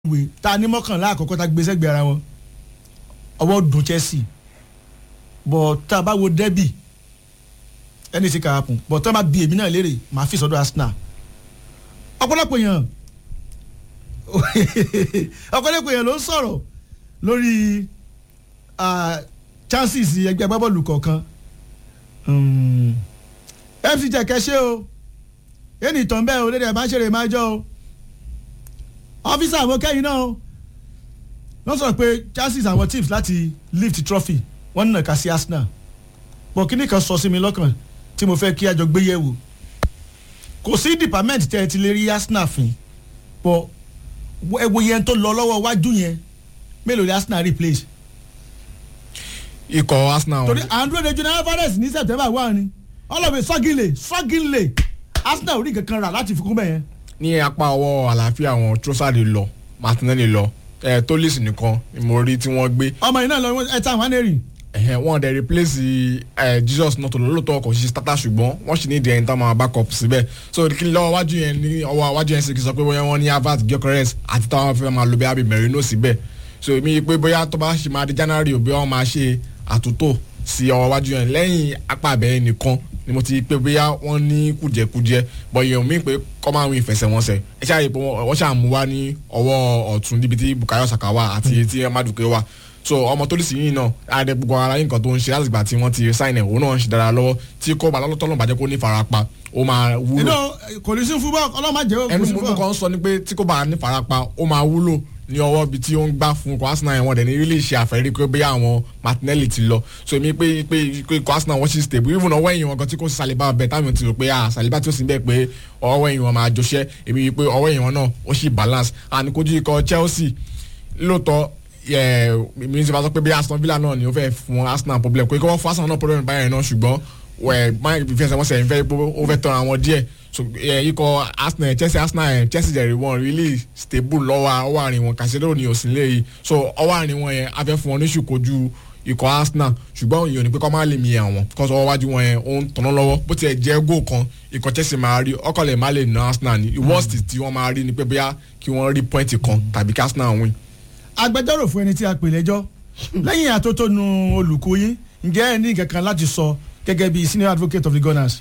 ìwé ta ní mọ́kànlá àkọ́kọ́ ta gbé sẹ́gbẹ̀ẹ́ ara wọn ọwọ́ dùn Chelsea bọ̀ tá a bá wo derby ẹni tí kà á kùn bọ̀ tá a bá bi èmi náà léèrè màá fi sọ́dọ̀ Arsenal ọ̀pọ̀lọpọ̀ èèyàn ọ̀pọ̀lọpọ̀ èèyàn ló ń sọ̀rọ̀ lórí chances ẹgbẹ́ agbábọ́ọ̀lù kọ̀ọ̀kan FC jẹ́ kẹ́sẹ́ o ẹni ìtàn bẹ́ẹ̀ o lédè ẹ̀ máa ń ṣeré máa jọ o ọ́fíìsì àwọn kẹ́yìn náà wọ́n sọ pé chances àwọn teams láti lift trophy wọ́n nà ká sí Arsenal bọ̀ kíní kan sọ sí mi lọ́kàn tí mo fẹ́ kí a jọ gbé yẹ̀ wò kò sí department tẹ́ ẹ ti lè rí Arsenal fín bọ̀ ẹ wo yẹn tó lọ lọ́wọ́ wájú yẹn mélòó ni Arsenal replace. ikọ̀ Arsenal. torí andrew de junior alvarez ní September wà ní ọlọ́bẹ̀ sọ́gìlè sọ́gìlè Arsenal ò rí kankan rà láti fi kún bẹ́ẹ̀ yẹn ní apá ọwọ́ àlàáfíà àwọn Trossard lọ Martinelli lọ ẹ Tolisso nìkan ni mo rí tí wọ́n gbé. ọmọ yìí náà lọ ẹ ta àwọn anẹ́rì. ẹ̀hẹ̀ wọ́n dẹ̀ replace ẹ̀ Jesus náà tó lọ lóòótọ́ kò sí starter ṣùgbọ́n wọ́n sì ní ìdí ẹni tá máa back up síbẹ̀ so kí lọ́wọ́ wájú yẹn ní ọwọ́ wájú yẹn sì kì í sọ pé bóyá wọ́n ní Havertz Gyökeres àti táwọn fẹ́ máa lo bí abi Merino síbẹ̀ so èmi pé bóyá tó bá ṣe máa di January òbí wọn máa ṣe àtúntò sí ọwọ́ wájú yẹn lẹ́yìn apá abẹ́rẹ́ nìkan ni mo ti pé bóyá wọ́n ní kùjẹ́kùjẹ́ bọ̀ yẹn mi pé kọ́ máa ń win ìfẹsẹ̀wọnsẹ̀ ẹ ṣáà rí i pé wọ́n ṣáà mú wá ní ọwọ́ ọ̀tún níbi tí Bukayo Saka wà àti tí Maduke wà so ọmọ tó lè sí yìí náà àdẹ gbogbo ara yín nǹkan tó ń ṣe láti gbà tí wọ́n ti sign ẹ̀ òun náà ń ṣe dára lọ́wọ́ tí kò bá lọ́tọ́lọ́ bàjẹ́ kó ní farapa ó máa wúlò. inú kò ní sí fúbọ̀ ọlọ́mọ jẹ́ ẹnu mo kàn ń sọ ni pé tí kò bá ní farapa ó máa wúlò ní ọwọ́ ibi tí ó ń gbá fún ikọ̀ Arsenal yẹn wọ́n dẹ̀ ní rí lè ṣe àfẹ́rí pé bóyá àwọn Martinelli ti lọ so èmi pé pé pé ikọ̀ Arsenal wọ́n ṣì stable even ọwọ́ ẹ̀yìn wọn gan tí kò sí Saliba bẹ̀ táwọn ti rò pé ah Saliba tí ó sì bẹ̀ pé ọwọ́ ẹ̀yìn wọn máa jọṣẹ́ èmi pé ọwọ́ ẹ̀yìn wọn náà ó sì balance and kojú ikọ̀ Chelsea lóòótọ́ mi ti bá sọ pé bí Aston Villa náà ni ó fẹ́ fún Arsenal problem pé kí wọ́n fún Arsenal náà problem báyẹn náà ṣùgbọ́n ìfẹsẹ̀wọnsẹ̀ ń fẹ́ ó fẹ́ tán àwọn díẹ̀ so ikọ̀ Arsenal Chelsea Arsenal Chelsea jẹ̀rì wọn really stable lọ́wọ́ ọwọ́ àárín wọn Casemiro ni òsín lé yìí so ọwọ́ àárín wọn yẹn afẹ́ fún wọn ní ṣùkọ́jú ikọ̀ Arsenal ṣùgbọ́n ìyọ̀ ní pé kọ́ máa lè mi àwọn kọ́sọ́ ọwọ́ wájú wọn yẹn ó ń tọ̀nà lọ́wọ́ bó tiẹ̀ jẹ́ góò kan ikọ̀ Chelsea máa rí ọkọ̀ lè má lè ná Arsenal ní worst tí wọ́n máa rí ni pé bóyá kí wọ́n rí point kan tàbí kí Arsenal win. agbẹjọ́rò fún ẹni tí a pè lẹ́jọ́ lẹ́yìn àtótónu olùkọ́ yín ǹjẹ́ ẹ ní nǹkan kan láti sọ gẹ́gẹ́ bí senior advocate of the Gunners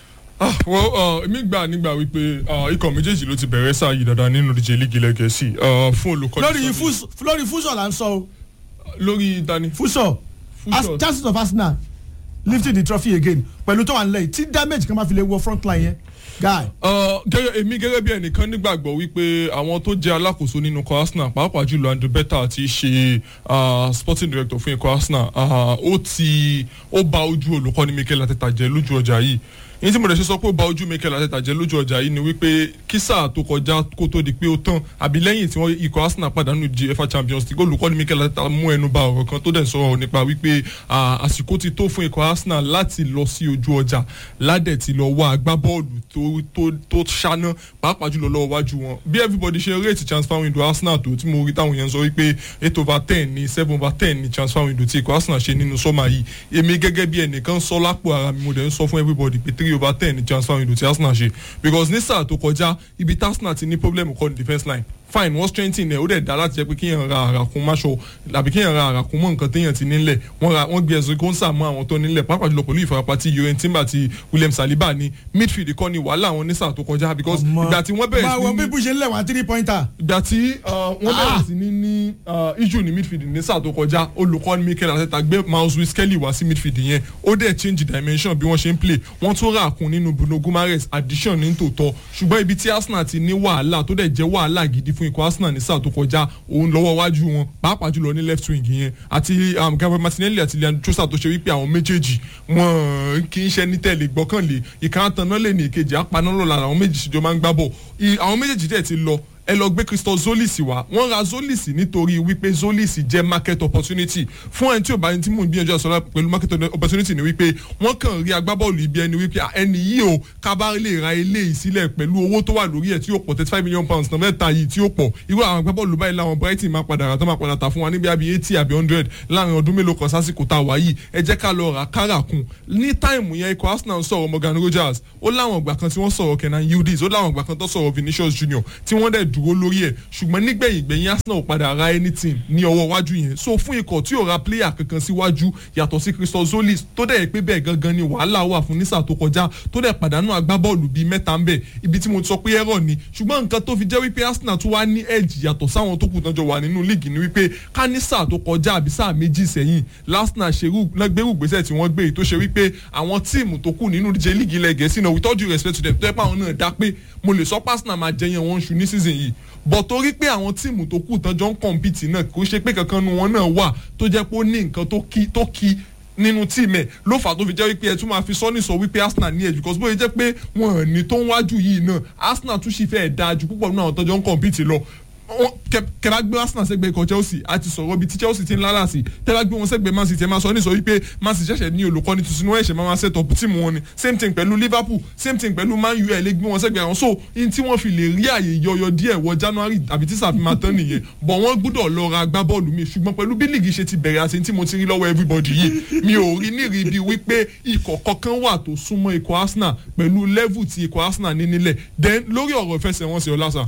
ah well èmi gbà nígbà wípé ikọ̀ méjèèjì ló ti bẹ̀rẹ̀ sáà yìí dáadáa nínú ìdíje lígi lẹ́gẹ̀ẹ́sì fún olùkọ́ni. lórí lórí fúsọ̀ là ń sọ o. lórí dani. fúsọ̀ chances of Arsenal lifting the trophy again pẹ̀lú tó wà nílẹ̀ tí damage kan máa fi lè wọ front line yẹn guy. gẹ́gẹ́ èmi gẹ́gẹ́ bí ẹnìkan nígbàgbọ́ wípé àwọn tó jẹ́ alákòóso nínú ikọ̀ Arsenal pàápàá jùlọ Andrew Beta ti ṣe sporting director fún ikọ̀ Arsenal ó ti ó bà ojú olùkọ́ni Mikel Arteta jẹ́ lójú ọjà yìí ní tí mo lè ṣe sọ pé ó bà ojú Mikel Arteta jẹ́ lójú ọjà yìí ni wípé kí sáà tó kọjá kó tó di pé ó tán àbí lẹ́yìn tí wọ́n ikọ̀ Arsenal pàdánù di UEFA Champions League olùkọ́ni Mikel Arteta mú ẹnu bà ọ̀rọ̀ kan tó dẹ̀ sọ̀rọ̀ nípa wípé àsìkò ti tó fún ikọ̀ Arsenal láti lọ sí ojú ọjà ládẹ̀ ti lọ wá agbábọ́ọ̀lù tó tó tó ṣáná pàápàá jùlọ lọ́wọ́ wájú wọn bí everybody ṣe rate transfer window Arsenal tó tí mo rí táwọn yẹn sọ wípé eight over ten ní seven over ten ní transfer window tí ikọ̀ Arsenal ṣe nínú sọ́mà yìí èmi gẹ́gẹ́ bí ẹnìkan sọ lápò ara mi mo dẹ̀ ń sọ fún everybody pé three over ten ní transfer window tí Arsenal ṣe because ní sáà tó kọjá ibi tí Arsenal ti ní problem kọ́ ní defence line fine wọ́n strengthen ẹ̀ ó dẹ̀ dá láti jẹ́ pé kíyàn ra àràkún máṣọ àbí kíyàn ra àràkún mọ́ nǹkan téèyàn ti nílẹ̀ wọ́n gbé ẹ̀sùn kóńsà mọ́ àwọn tó nílẹ̀ pàápàá jùlọ pẹ̀lú ìfarapa tí Yorin Timber àti William Saliba ní midfield kọ́ ni wàhálà àwọn ní sáà tó kọjá because ìgbà tí wọ́n bẹ̀rẹ̀ sí ní. máa wọ bí bó ṣe ń lẹ̀ wá three pointer. ìgbà tí wọ́n bẹ̀rẹ̀ sí ní ní issue ní midfield ní sáà tó kọjá olùkọ́ni Mikel Arteta gbé Miles Lewis Kelly wá sí midfield yẹn ó dẹ̀ change dimension bí wọ́n ṣe ń play wọ́n tún rà kún nínú Bruno Guimaraes addition ní tòótọ́ ṣùgbọ́n ibi tí Arsenal ti ní wàhálà tó dẹ̀ jẹ́ wàhálà gidi fún ikọ̀ Arsenal ní sáà tó kọjá òun lọ́wọ́ wájú wọn pàápàá jùlọ ní left wing yẹn àti Gabriel Martinelli àti Leandro Trossard tó ṣe wípé àwọn méjèèjì wọn kì í ṣe ní tẹ̀lé gbọ́kànlé ìkànnì náà lè ní ìkejì apanálọ́la àwọn méjì ṣèjọ máa ń gbá bọ̀ àwọn méjèèjì dẹ̀ ti lọ ẹ lọ gbé Christophe Zolis wá wọ́n ra Zolis nítorí wípé Zolis jẹ́ market opportunity fún ẹni tí ò bá ní tí mò ń gbìyànjú àṣọ pẹ̀lú market opportunity ni wípé wọ́n kàn rí agbábọ́ọ̀lù ibi ẹni wípé ẹni yìí o kábà lè ra eléyìí sílẹ̀ pẹ̀lú owó tó wà lórí ẹ̀ tí ó pọ̀ thirty five million pounds náà mẹ́ta yìí tí ó pọ̀ irú àwọn agbábọ́ọ̀lù báyìí làwọn Brighton máa padà rà tó máa padà tà fún wa níbi àbí eighty àbí hundred láàrin ọdún mélòó kan sásìkò tá a wà yìí ẹ jẹ́ ká lọ rà kára kun ní táìmù yẹn ikọ̀ Arsenal sọ̀rọ̀ Morgan Rogers ó láwọn ìgbà kan tí wọ́n sọ̀rọ̀ Kenan Yildiz ó láwọn ìgbà kan tó sọ̀rọ̀ Vinicius Junior tí wọ́n dẹ̀ dúró lórí ẹ̀ ṣùgbọ́n nígbẹ̀yìn gbẹ̀yìn Arsenal ò padà ra anything ní ọwọ́ iwájú yẹn so fún ikọ̀ tí ò ra player kankan síwájú yàtọ̀ sí Christos Zolis tó dẹ̀ pé bẹ́ẹ̀ gangan ni wàhálà wà fún nísà tó kọjá tó dẹ̀ pàdánù agbábọ́ọ̀lù bíi mẹ́ta ń bẹ̀ ibi tí mo ti sọ pé ẹ̀rọ ni ṣùgbọ́n nǹkan tó fi jẹ́ wípé Arsenal tún wá ní edge yàtọ̀ sáwọn tó kù tán jọ wà nínú líìgì ni wípé ká ní sáà tó kọjá àbí sáà méjì sẹ́yìn Arsenal ṣerú gbérù gbèsè tí wọ́n gbé tó ṣe wípé àwọn tíìmù tó kù nínú ìdíje líìgì ilẹ̀ gẹ̀ẹ́sì náà with all due respect to them tó yẹ pé àwọn náà dá pé mo lè sọ pé Arsenal máa jẹyàn wọn ṣu ní season yìí bọ̀ torí pé àwọn tíìmù tó kù tán jọ ń kọ̀ǹpìtì náà kò ṣe pé kankan nu wọn náà wà tó jẹ́ pé ó ní nǹkan tó kí tó kí nínú tíìmù ẹ̀ ló fà tó fi jẹ́ wípé ẹ tún máa fi sọ́ni sọ wípé Arsenal ní edge because bóyá jẹ́ pé wọn ò ní tó ń wájú yìí náà Arsenal tún ṣì fẹ́ẹ̀ dáa ju púpọ̀ nínú àwọn tó jọ ń kọ̀ǹpìtì lọ kẹba gbé Arsenal sẹ́gbẹ́ ikọ̀ Chelsea àti sọ̀rọ̀ bíi ti Chelsea ti ń lálà sí tẹ́lá gbé wọn sẹ́gbẹ́ Man City ẹ̀ máa sọ ní sọ wípé Man City ṣẹ̀ṣẹ̀ ní olùkọ́ni tuntun wọ́n ẹ̀ṣẹ̀ máa set up tíìmù wọn ni same thing pẹ̀lú Liverpool same thing pẹ̀lú Man U ẹ̀ lè gbé wọn sẹ́gbẹ́ àwọn so in tí wọ́n fi lè rí àyè yọyọ díẹ̀ wọ January àbí tí sàfihàn máa tán nìyẹn bọ̀ wọ́n gbọ́dọ̀ lọ ra agbábọ́ọ̀lù mi ṣùgbọ́n pẹ̀lú bí líìgì ṣe ti bẹ̀rẹ̀ àti tí mo ti rí lọ́wọ́ everybody yìí mi ò rí ní rí bí wípé ikọ̀ kankan wà tó súnmọ́ ikọ̀ Arsenal pẹ̀lú level tí ikọ̀ Arsenal ní nílẹ̀ then lórí ọ̀rọ̀ ìfẹsẹ̀wọnsẹ̀ ọ̀làsà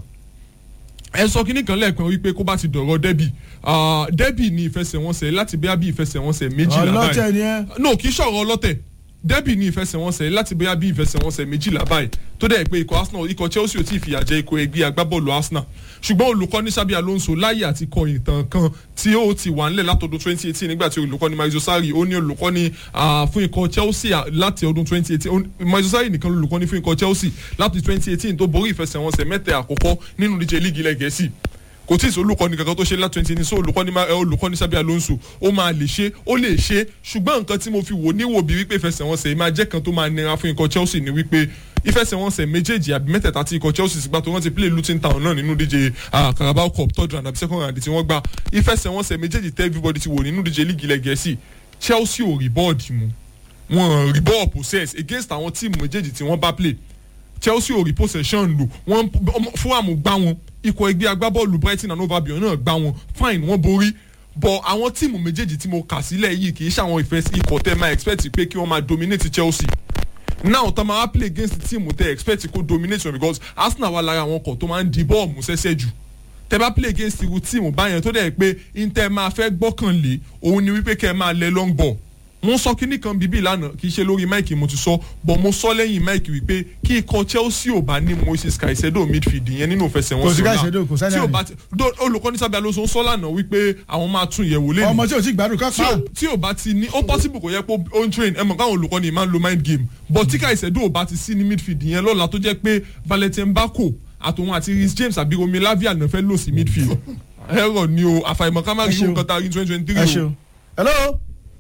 ẹ sọ kínní kan lẹ́ẹ̀kan wípé kó bá ti dọ̀rọ̀ dẹ́bì dẹ́bì ni ìfẹsẹ̀wọnsẹ̀ láti bẹ́ẹ̀ bí ìfẹsẹ̀wọnsẹ̀ méjìlá ọlọ́tẹ̀ ni ẹ. no kì í ṣọ̀rọ̀ ọlọ́tẹ̀ dẹ́bì ni ìfẹsẹ̀wọnsẹ̀ láti bẹ́ẹ̀ bí ìfẹsẹ̀wọnsẹ̀ méjìlá báyìí tó dẹ̀ pé ikọ̀ Arsenal ikọ̀ Chelsea ò tí ì fìyà jẹ ikọ̀ ẹgbẹ́ agbábọ́ọ̀lù Arsenal ṣùgbọ́n olùkọ́ni Xabi Alonso láyè àti kọ ìtàn kan tí ó ti wà nílẹ̀ látọdún 2018 nígbà tí olùkọ́ni Mauricio Sarri ó ní olùkọ́ni fún ikọ̀ Chelsea láti ọdún 2018 Mauricio Sarri nìkan olùkọ́ni fún ikọ̀ Chelsea láti 2018 tó borí ìfẹsẹ̀wọnsẹ̀ mẹ́tẹ̀ àkọ́kọ́ nínú ìdíje líìgì ilẹ̀ Gẹ̀ẹ́sì kò tí ì sọ olùkọ́ni kankan tó ṣe láti twenty ní so olùkọ́ni olùkọ́ni Xabi Alonso ó máa lè ṣe ó lè ṣe ṣùgbọ́n nǹkan tí mo fi wò níwò bí wípé ìfẹsẹ̀wọnsẹ̀ yìí máa jẹ́ kan tó máa nira fún ikọ̀ Chelsea ni wípé ìfẹsẹ̀wọnsẹ̀ méjèèjì àbí mẹ́tẹ̀ẹ̀ta tí ikọ̀ Chelsea sì gbà tó wọ́n ti play Luton Town náà nínú díje Carabao Cup third round àbí second round tí wọ́n gbà ìfẹsẹ̀wọnsẹ̀ méjèèjì tẹ́ everybody ti wò nínú díje líìgì ilẹ̀ Gẹ̀ẹ́sì Chelsea ò rí bọ́ọ̀dì mu wọn rí bọ́ọ̀ possess against àwọn tíìmù méjèèjì tí wọ́n bá play Chelsea ò rí possession lò wọ́n Fulham gbá wọn ikọ̀ ẹgbẹ́ agbábọ́ọ̀lù Brighton and Hove Albion náà gbá wọn fine wọ́n borí bọ̀ àwọn tíìmù méjèèjì tí mo kà sílẹ̀ yìí kì í ṣàwọn ìfẹ́ ikọ̀ tẹ́ máa expect pé kí wọ́n máa dominate Chelsea now tá máa play against the team tẹ́ expect kó dominate wọn because Arsenal wà lára àwọn ọkọ̀ tó máa ń di bọ́ọ̀mù sẹ́sẹ́ jù tẹ́ bá play against irú tíìmù báyẹn tó dẹ̀ pé inter máa fẹ́ gbọ́kànlé òun ni wípé kẹ́ ẹ máa lẹ long ball wọ́n sọ kínní kan bíbí lánàá kì í ṣe lórí máìkì mo ti sọ bọ̀ mo sọ lẹ́yìn máìkì wípé kí ikọ̀ Chelsea ò bá ní Moises Caicedo midfield yẹn nínú ìfẹsẹ̀wọnsẹ̀ Kò sí Caicedo, kò sẹ́ni tí ò àná. bá ti do- olùkọ́ni Xabi Alonso ń sọ lánàá wípé àwọn máa tún yẹ̀wò lẹ́nu ọmọ tí o ti gbádùn ká tí pa ò tí ò bá ti ní ó possible kò yẹ pé ó ń train ẹ mọ̀ káwọn olùkọ́ni máa ń lo mind game but tí Caicedo ò bá ti sí ní midfield yẹn lọ́la tó jẹ́ pé Valentin Bako àtòun àti Reece James àbí Romi Lavia náà fẹ́ lò sí midfield ẹ̀rọ ni o àfàìmọ̀ ká má Ẹ rí ṣeun. nǹkan tá a rí twenty twenty ẹ three ṣeun. hello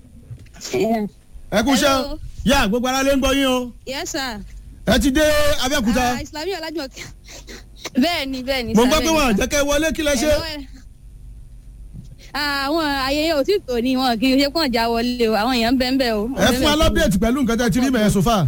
ẹ kú iṣẹ́ Hello. yá gbogbo ara lè ń gbọ́ yín o yes sir. ẹ ti dé Abẹ́òkúta Ah, islami ọlájúmọ̀ bẹ́ẹ̀ ni bẹ́ẹ̀ ni. mo sir, gbọ́ pé bẹ́ẹ̀ ni, wọn sir. àjẹkẹ́ wọlé kí lẹ ṣe Hello, ẹ- Ah, àwọn ayẹyẹ ò tí tò ní wọn kì í ṣe pọ́n já wọlé o àwọn èèyàn ń bẹ́ẹ̀ ń bẹ́ẹ̀ o. ẹ fún wa lọ́bẹ̀tì pẹ̀lú nǹkan tẹ́ ti rí mẹ́ẹ̀ sọ́fà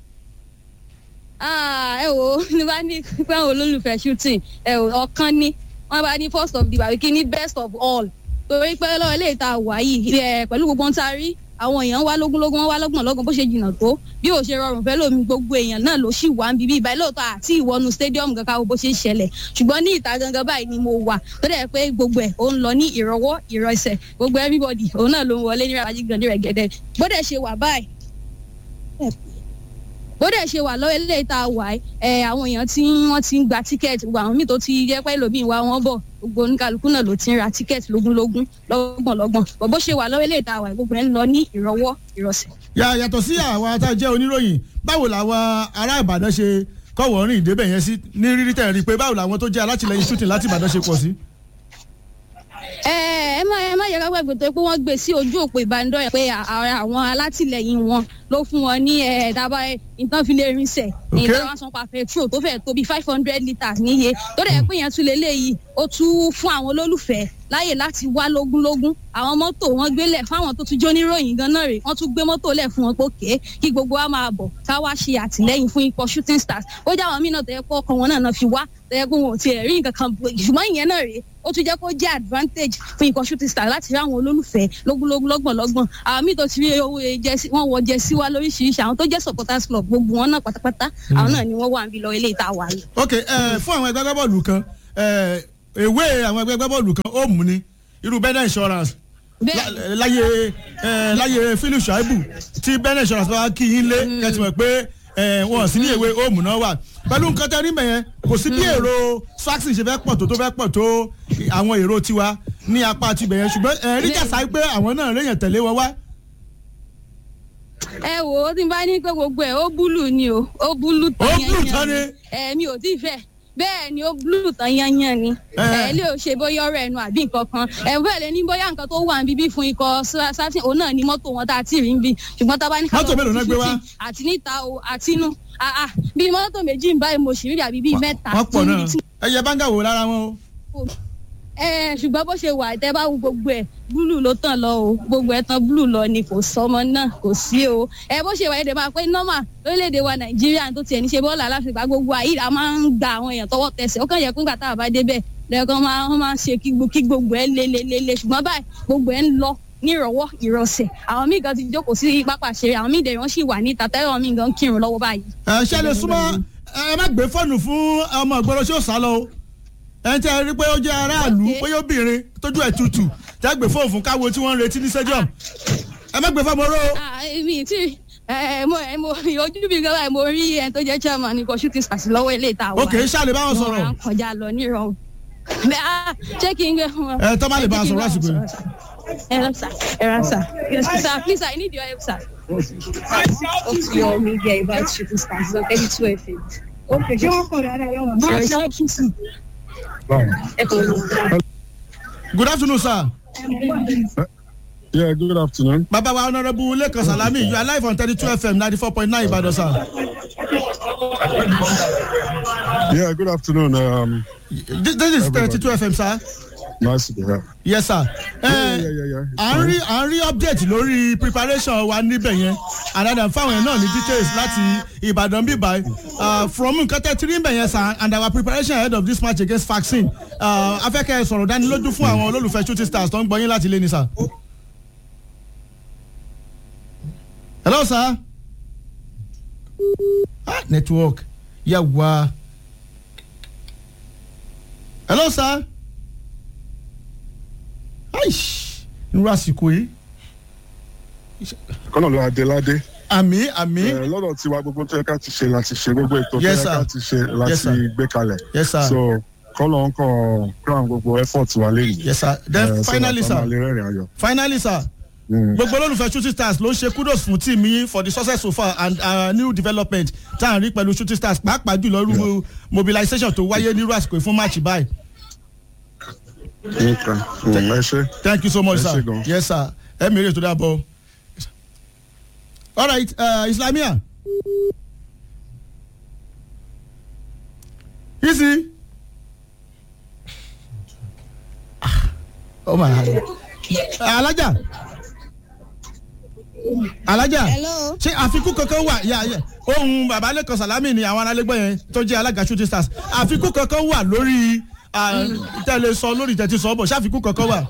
Ah, ẹ wo ní bá ní pé àwọn olólùfẹ́ shooting ẹ wò ọ̀kan ní wọ́n bá ní first of the barbecue ní best of all torí pé lọ́wọ́ ilé ìta wà yìí ẹ pẹ̀lú gbogbo ohun tá a rí àwọn èèyàn wá lógúnlógún wọn wá lọ́gbọ̀n lọ́gbọ̀n bó ṣe jìnnà tó bí ò ṣe rọrùn fẹ́ lómi gbogbo èèyàn náà ló sì wá ń bíbí ìbáyìí lóòótọ́ àti ìwọ́nu stadium kankan wo bó ṣe ń ṣẹlẹ̀ ṣùgbọ́n ní ìta gangan báyìí ni mo wà tó dẹ̀ pé gbogbo ẹ̀ ó ń lọ ní ìrọwọ́ ìrọsẹ̀ gbogbo everybody òun náà ló ń wọlé ní rabaji gandhi rẹ̀ gẹ́dẹ́ bó dẹ̀ ṣe wà báyìí bó dẹ̀ ṣe wà lọ́wọ́ eléyìí tá a wà ẹ̀ àwọn èèyàn tí wọ́n ti ń gba tíkẹ́ẹ̀tì gbogbo àwọn míì tó ti jẹ́ pẹ́ lómi ìwà wọn bọ̀ gbogbo oníkàlùkù náà ló ti ń ra tíkẹ́ẹ̀tì lógúnlógún lọ́gbọ̀nlọ́gbọ̀n bọ̀ bó ṣe wà lọ́wọ́ eléyìí tá a wà gbogbo ẹ̀ ń lọ ní ìrọwọ́ ìrọsẹ̀. yà yàtọ̀ sí àwa tá a jẹ́ oníròyìn báwo làwọn ará Ìbàdàn ṣe kọ́wọ́ rìn ìdébẹ̀ yẹn sí ní rírí tẹ̀ rí pé báwo làwọn tó jẹ́ alátìlẹyìn shooting láti Ìbàdàn ṣe pọ̀ sí. ẹ ẹ má ẹ má yẹ ká gbàgbé tó pé wọ́n gbé sí ojú òpó ìbánidọ́rẹ̀ pé à- àwọn alátìlẹyìn wọn ló fún wọn ní ẹ dábà ìtàn fi lè rinṣẹ ní Okay. ìdáwà san pa petrol tó fẹ́ẹ̀ tó bí five hundred litres níye tó dẹ̀ pé yẹn tún lé léyìí ó tún fún àwọn olólùfẹ́ láyè láti wá lógúnlógún àwọn mọ́tò wọn gbélẹ̀ fáwọn tó tún jó níròyìn gan náà rè wọ́n tún gbé mọ́tò lẹ̀ fún wọn pé òkè kí gbogbo wa máa bọ̀ ká wá ṣe àtìlẹ́yìn fún ikọ̀ shooting stars ó jẹ́ àwọn míì náà tó yẹ kó ọkàn wọn náà náà fi wá tó yẹ kó wọn ò tiẹ̀ rí nǹkan kan bọ̀ ṣùgbọ́n ìyẹn náà rèé ó tún jẹ́ kó jẹ́ advantage fún ikọ̀ shooting stars láti rí àwọn olólùfẹ́ lógúnlógún lọ́gbọ̀nlọ́gbọ̀n àwọn míì tó ti rí owó jẹ́sí wọ́n wọ jẹ́sí wá lóríṣiríṣi àwọn tó jẹ́ supporters club gbogbo wọn náà pátápátá àwọn náà ni wọ́n wà níbi lọ ilé ìta wà yìí. ok ẹ fún àwọn ẹgbẹ́ agbábọ́ọ̀lù kan ẹ, ewé àwọn ẹgbẹ́ bọ́ọ̀lù kan ó mú ni irú bẹ́ẹ̀ insurance bẹ́ẹ̀ lá- láyé ẹ, láyé philip shaibu tí bẹ́ẹ̀ insurance bá wá kí yín lé ẹ ti mọ̀ pé ẹ, wọn sí ní ewé ó mú náà wà pẹ̀lú nǹkan tẹ́ rí mẹ́yẹn kò sí bí èrò saxon ṣe fẹ́ pọ̀ tó tó fẹ́ pọ̀ tó àwọn èrò tiwa ní apá tibẹ̀ yẹn ṣùgbọ́n ẹ rí jàsá pé àwọn náà réyàn tẹ̀lé wọn wá ẹ wò ó tí n bá ní pé gbogbo ẹ ó búlù ni o ó búlù Ó tán búlù tán ni? ẹ mi ò tí ì fẹ́ bẹ́ẹ̀ ni ó búlù tán yanyan ni Ẹ. ẹ lè ò ṣe bóyá ọ̀rọ̀ ẹnu àbí nǹkan kan ẹ bẹ́ẹ̀ lè ní bóyá nǹkan tó wà níbí fún ikọ̀ sátìn òun náà ni mọ́tò wọn tá a ti rí níbí ṣùgbọ́n tá a bá ní Mọ́tò mélòó náà gbé wá? àti níta o àti inú àà bí mọ́tò méjì ń báyìí mo sì rí àbí bíi mẹ́ta wọ́n pọ̀ náà níbi tí ẹyẹ báńgà wò lára wọn o. ẹ ṣùgbọ́n bó ṣe wà tẹ́ bá wo gbogbo ẹ̀ búlù ló tàn lọ o gbogbo ẹ̀ tán búlù lọ ni kò sọmọ náà kò sí o ẹ bó ṣe wà ẹ̀ dẹ̀ máa pé nọ́mà lórílẹ̀‐èdè wa nàìjíríà tó tiẹ̀ ní ṣe bọ́ọ̀lù aláfẹ́gbá gbogbo àyíra máa ń gba àwọn èèyàn tọwọ́ tẹsẹ̀ ó kàn yẹ kó gbà tá a bá débẹ̀ lẹ́ẹ̀kan máa wọ́n máa ń ṣe kí gbo- kí gbogbo ẹ̀ lélelele ṣùgbọ́n báyìí gbogbo ẹ̀ ń lọ nírọ̀wọ́ ìrọ̀sẹ̀ àwọn míì gan ti jókòó sí pápá ṣeré àwọn míì dẹ̀ wọ́n sì wà níta tẹ́lọ̀ míì gan kírun lọ́wọ́ báyìí. ẹ ṣe lè súnmọ́ ẹ má gbé fóònù fún ọmọ ìgboro tí ó sá lọ o ẹ tẹ́ ẹ rí pé ó jẹ́ aráàlú Ok. bóyá obìnrin tójú ẹ̀ tutù tẹ́ ẹ gbé fóònù fún káwo tí wọ́n ń retí ní stadium ẹ má gbé fóònù oró o. Ah, èmi tí ẹ mo ẹ mo ojú mi gan báyìí mo rí ẹni tó jẹ́ chairman ní kò shooting stars lọ́wọ́ ilé ìta wa. ok ṣáàlè báwọn Wọ́n sọ̀rọ̀ máa ń kọjá lọ nírọ̀rùn. bẹ́ẹ̀ á ṣé kí n gbé fún wọn. Ẹ, tọ́ bá lè bá a Ẹ jẹ́ kí n sọ̀rọ̀ bá wọn lásìkò yìí. sọ̀rọ̀, sir. ẹ rà sà ẹ rà sà yes sir please i need your help sir. What's your media about shooting stars on thirty two fm. Okay, ṣé wọ́n kọ̀ dáadáa yọ̀ wọ́n? Sorry, sir, please. ẹ kò ní. good afternoon sir. Yeah, good afternoon. bàbá wa honourable lẹ́kàn salami you are live on thirty two fm ninety four point nine ìbàdàn sir. Yeah, good afternoon. Um, this, this is thirty two fm sir. nice to be here. yes sir. Yeah, ẹ yeah, yeah, yeah. à ń rí à ń rí update lórí preparation wa níbẹ̀ yẹn àdàdà fáwọn yẹn náà ní details láti ìbàdàn bíbá uh, from nǹkan tẹ́ tí rí bẹ̀ yẹn sir and our preparation ahead of this match against vaccine uh, afẹ́kẹ́ sọ̀rọ̀ dánilójú fún àwọn olólùfẹ́ shooting stars tó ń gbọ́ yín láti lé ní sir. hello sir. ah network yà wá. hello sir aish irú àsìkò yìí Kọ́nà ló Adéládé. àmì àmì Eh, Lọ́dọ̀ tiwa gbogbo tó yẹ ká ti ṣe láti ṣe gbogbo ètò tó Yes, yẹ sir. ká ti ṣe Yes, láti sir. gbé kalẹ̀. yes sir So kọ́nà ń kàn crown gbogbo effort wa lẹ́yìn. yes sir then finally sir Finally rẹ̀rìn ayọ̀. finally sir Mm. gbogbo olólùfẹ́ shooting stars ló ń ṣe kudos fún team yín for the success so far and uh, new development tá à ń rí pẹ̀lú shooting stars pàápàá jùlọ irú mobilization tó wáyé nírú àsìkò yìí fún match báyìí Okay. Mm, Ẹ ṣe. thank you so much Ẹ sir ṣé gan. yes sir ẹ mèrè tó dábọ̀ all right uh, islamia easy Ah, oh my god alaja alaja hello. ṣé àfikún kankan wà yà yà ohun baba lẹkọọ salami ni àwọn arálégbé yẹn tó jẹ alága shooting stars àfikún kankan wà lórí ah, tẹlẹ sọ lórí tẹtí sọ bọ ṣé àfikún kankan wà.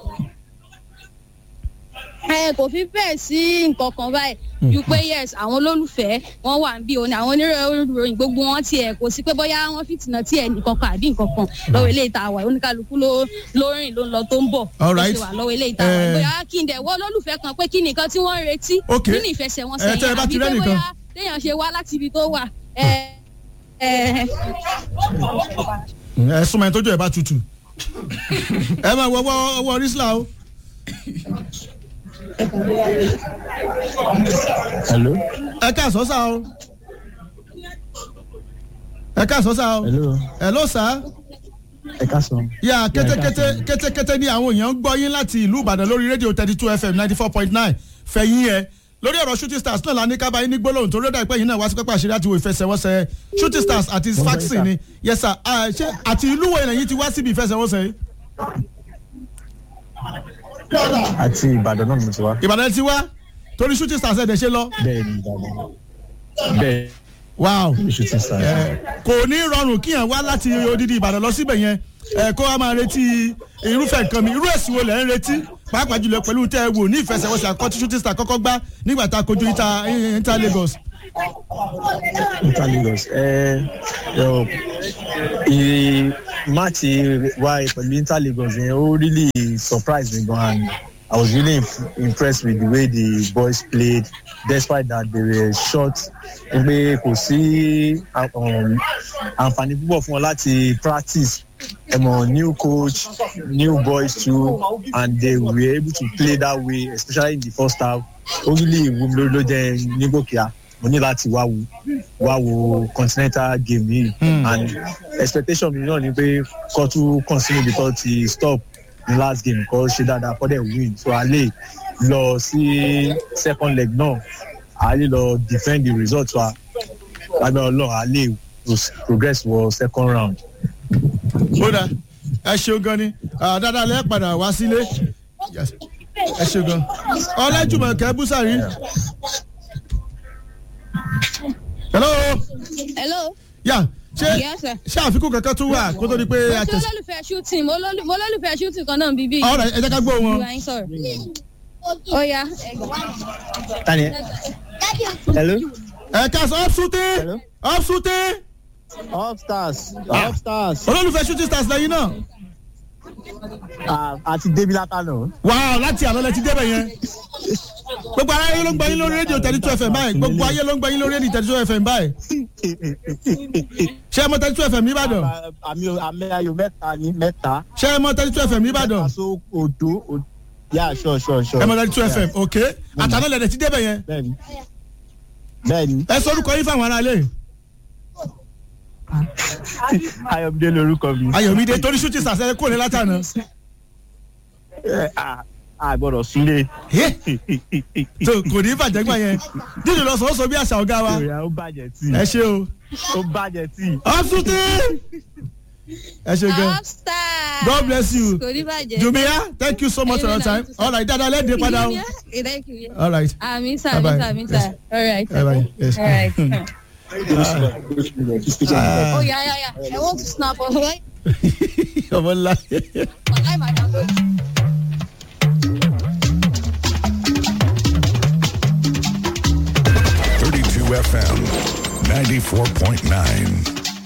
ẹ kò fi bẹ́ẹ̀ sí nǹkan kan báyìí ju pé yes àwọn olólùfẹ́ wọn wà ń bí òní àwọn oníròyìn gbogbo wọn tiẹ̀ kò sí pé bóyá wọn fìtìnà tí ẹ̀ nìkan kan àbí nǹkan kan lọ́wọ́ ilé ìta wà oníkálukú ló ló rìn ló ń lọ tó ń bọ̀ All ló right. ṣe wà lọ́wọ́ ilé ìta wà Eh. bóyá kí n dẹ̀ wọ́ olólùfẹ́ kan pé kí nìkan tí wọ́n ń retí Ok. nínú ìfẹsẹ̀wọnsẹ̀ Eh, tẹ́ ẹ yẹn bá ti àbí pé rẹ́nìkan. bóyá téèyàn ṣe wá láti ibi tó wà ẹ ẹ ẹ súnmọ́ ẹni tójú ẹ̀ bá tutù ẹ máa wọ ọwọ́ ọwọ́ rísílà o. hello ẹ káàsán sá o. ẹ káàsán sá o. hello hello sá. ẹ káàsán. yà kétékété káàsán. kétékété ní àwọn èèyàn ń gbọ́ yín láti ìlú ìbàdàn lórí rédíò thirty two fm ninety four point nine fẹ̀yìn ẹ̀ lórí ọ̀rọ̀ shooting stars náà la ní kábàáyé ní gbólóhùn tó rédà ìpẹ́ yìí náà wá sí pápá àṣírí àti ìwò ìfẹsẹ̀wọnsẹ̀ shooting stars àti Mo fẹ́ faxi sà. ni yes sir Ah, ṣé àti ìlú wo ilẹ̀ yìí ti wá síbi ìfẹsẹ̀wọnsẹ̀ yìí àti ìbàdàn náà ni mo ti wá. ìbàdàn ti wá torí shooting stars ẹ̀ dẹ̀ ṣe lọ bẹ́ẹ̀ ni ìbàdàn. bẹ́ẹ̀ wow ni shooting stars. Eh, kò ní rọrùn kíyàn wá láti odidi ìbàdàn lọ síbẹ̀ yẹn ẹ kó wa máa retí irúfẹ́ nǹkan mi irú èsì wo lẹ̀ ń retí pàápàá jùlọ pẹ̀lú tẹ́ ẹ wò ní ìfẹsẹ̀wọnsẹ̀ àkọ́tí shooting star kọ́kọ́ gbá nígbà tá a kojú Inter Inter Lagos. Inter Lagos. ẹ ẹ ì- máàcì wa pẹ̀lú inter lagos yẹn ó really surprise me gan and i was really imp- impressed with the way the boys played despite that they were short pé kò sí um, àǹfààní púpọ̀ fún wọn láti practice ẹmọ new coach new boys too and they were able to play that way especially in the first half ó really wù mí lórí ló jẹ́ nígbòkìá mo ní láti wá wo wá wo continental game yìí and expectation mi náà ni pé kọ́ tún continue because ti stop ní last game kọ́ ṣe dáadáa kọ́ dẹ̀ win so a lè lọ sí second leg náà a lè lọ defend the result wa lábẹ́ ọlọ́run a lè progress wọ second round. ó dà ẹ ṣeun gan ni Ah, dáadáa lẹ́ẹ̀ padà wá sílé Yes. ẹ ṣeun gan ọlẹ́jùmọ̀kẹ́ búsàrí. hello hello yà ṣé Yes, sir. ṣé àfikún kankan tún wà kó tó di pé mo a ṣe tẹ̀sí. olólùfẹ́ shooting mo lólù- mo lólùfẹ́ shooting kan náà bíbí. ọ̀rọ̀ ẹ jẹ́ ká gbọ́ wọn. ìwà yín sọ̀rọ̀. ó yá tani hello ẹ ká sọ ọ́fṣúté Hello? ọ́fṣúté upstairs Ah. upstairs olólùfẹ́ shooting stars lẹ́yìn náà. àti débi látànà. wàá láti àná lẹ ti débẹ̀ yẹn. gbogbo ayé ló ń gbọ́ yín lórí rédíò thirty two fm báyìí gbogbo ayé ló ń gbọ́ yín lórí rédíò thirty two fm báyìí. ṣé ẹ mọ thirty two fm nìbàdàn àmì àmì ayò mẹ́ta ní mẹ́ta. ṣé ẹ mọ thirty two fm nìbàdàn mẹ́ta so odo o- yà sure sure sure. ẹ mọ thirty two fm ok àtàná lẹ ti débẹ̀ yẹn. bẹ́ẹ̀ni bẹ́ẹ̀ni ẹ sọ orúkọ yín fáwọn aráalé. ayọ̀mídé lorúkọ mi. ayọ̀mídé torí shooting stars ẹ kò ní látàná. Ẹ, a- a gbọ́dọ̀ súlé. Eh, tó kò ní bàjẹ́ gbà yẹn dídì lọ sọ ó sọ bí àṣà ọ̀gá wa ìròyìn ó bàjẹ́ tí ẹ ṣe o ó bàjẹ́ tí. ọ́fṣúté ẹ ṣe gan upstairs. God bless you. kò ní bàjẹ́. jumia thank you so much for your time all right dada lẹ́ẹ̀dẹ̀ padà o Yeah, thank you. yeah. all right àmì sà Bye-bye. àmì sà àmì sà all right. bye bye yes. all right. Ah, oh yeah yeah yeah i want to snap oh right ọmọ ńlá. i might download. Thirty-two FM, ninety-four point nine.